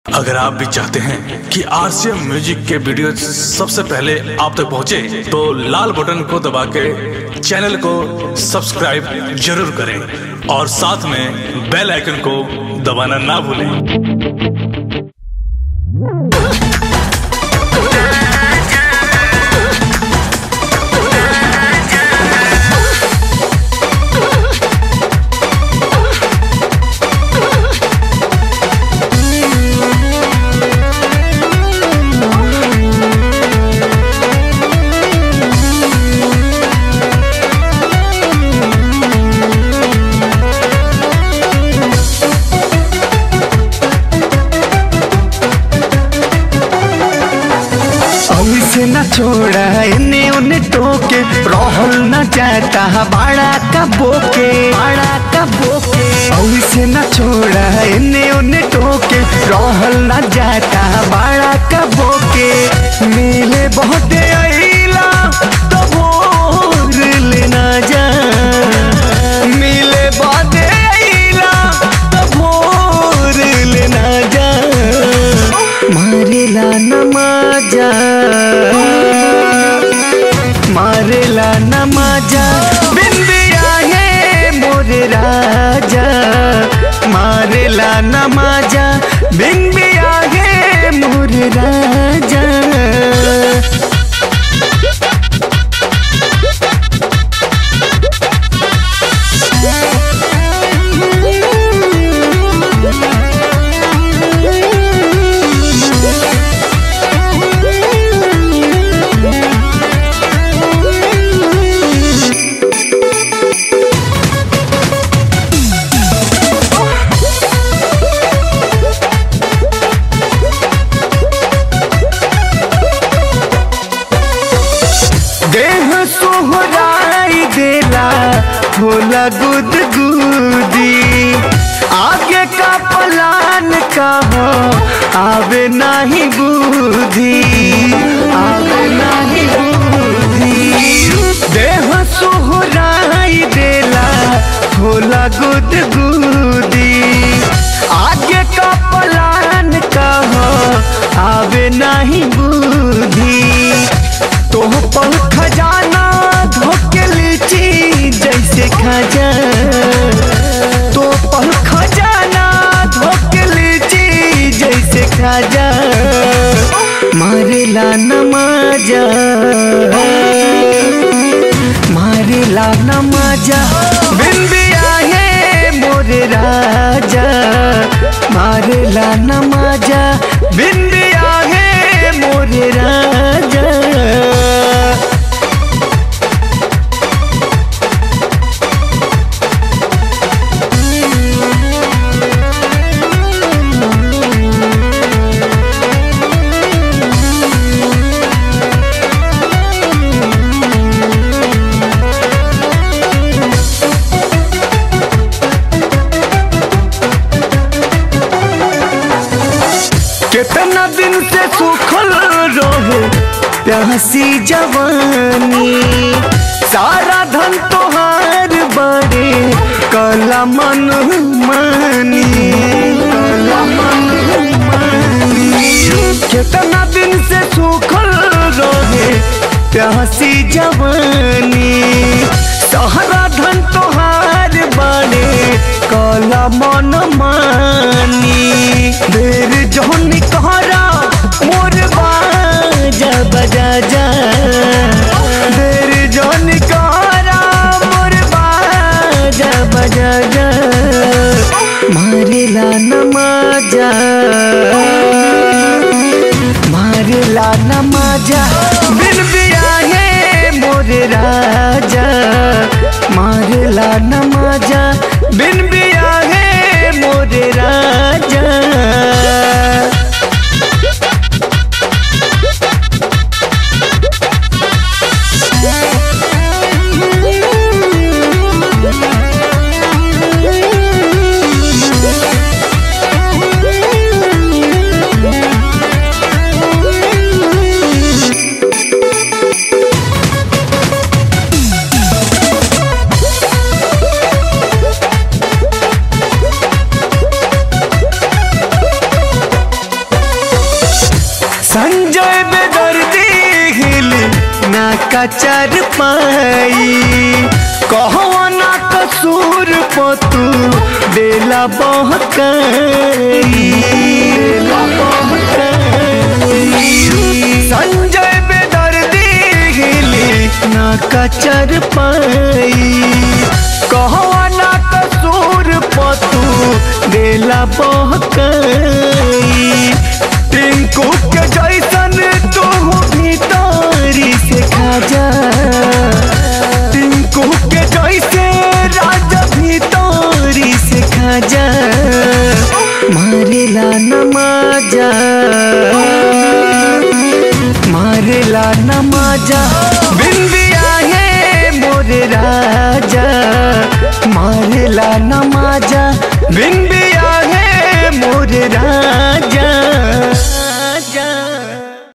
अगर आप भी चाहते हैं कि आरसीएम म्यूजिक के वीडियो सबसे पहले आप तक पहुंचे, तो लाल बटन को दबा के चैनल को सब्सक्राइब जरूर करें और साथ में बेल आइकन को दबाना ना भूलें से न छोड़ा इन्हें उन्हें टोके रहल न जाता बाड़ा का बोके बाड़ा का बोके से न छोड़ा इन्हें उन्हें टोके रहल न जाता बाड़ा का बोके मिले बहुत अइला तो भोर लेना जा मिले बहुत अइला तो भोर लेना जा मारेला नमाजा मारेला नमाजा बिंदिया है मोरे राजा मारेला नमाजा बिंदिया है मोरे राजा देह सोहराई देला होला गुद गुदी आगे का पलान का हो आवे नाही बुद्धि आवे नाही बुद्धि देह सोहराई देला होला गुद गुदी आगे का पलान का हो आवे नाही बुद्धि तोह पर खजाना धोके लीची जैसे खजा तो पर खजाना धोके लीची जैसे खजा मारेला नमाजा मारेला नमाजा बिंदिया है मोरे राजा मारेला नमाजा बिंदिया है मोरे राजा कितना दिन से सूखल रहे प्यासी जवानी सारा धन तोहार बड़े कला मन मानी कला मन मानी कितना दिन से सूखल रहे प्यासी जवानी सारा धन तोहार बड़े कला मन मानी देर जहन कहरा मोर बाजा बजा जा देर जहन कहरा मोर बाजा बजा जा मारेला नमाजा मारेला नमाजा बिन बिया है मोर राजा मारेला नमाजा बिन बिया है मोर राजा संजय बेदर्दी हिल ना कचर पाई कहो ना कसूर पतू देला बहकाई संजय बेदर्दी हिल ना कचर पाई कहो ना कसूर पतू देला बहकाई टिंकू के जैसन तू भीतरी से खाजा टिंकू के जैसे राजा भीतरी से खाजा मारेला नमाजा मारेला नमाजा बिंदिया है मोरे राजा मारेला नमाजा बिंदिया है मोरे राजा